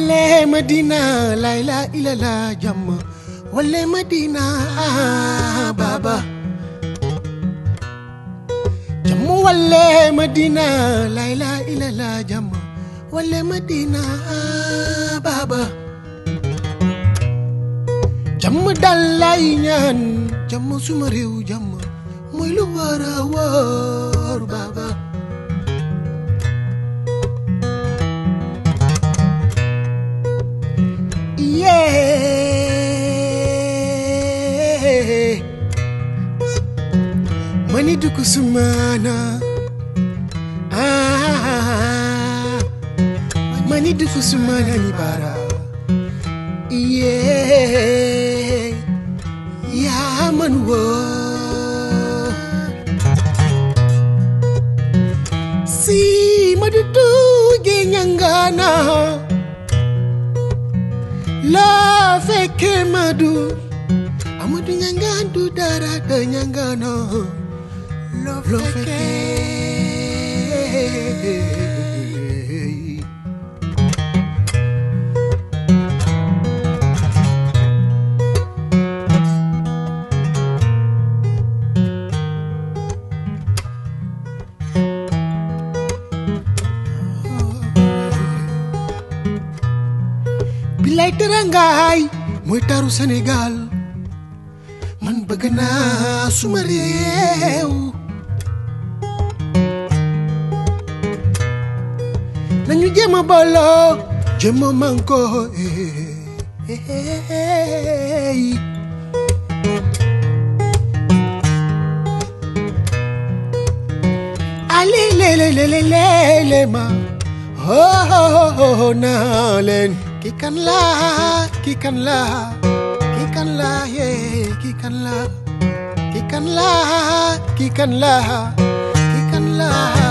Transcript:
wale Madina la ilaha illallah jàmm wale Madina ah baba jàmm wale Madina la ilaha illallah jàmm wale Madina ah baba jàmm dal lay ñaan jàmm suma réew jàmm mooy lu war a wóor baba yeah mani duku sumana ah mani duku sumana ni bara yeah ya man wo si madudu ge nyangana la fekke madu amadu ñangandu dara de ñangano lo fekke bilay terangaay mooy taru Sénégal man bëgg naa suma réew nañu jéem a booloo jéem a manko ali lele lele lele ma oh oh oh naa leen ki kan la ki kan la ki kan la ye ki kan la ki kan la ki kan la ki kan la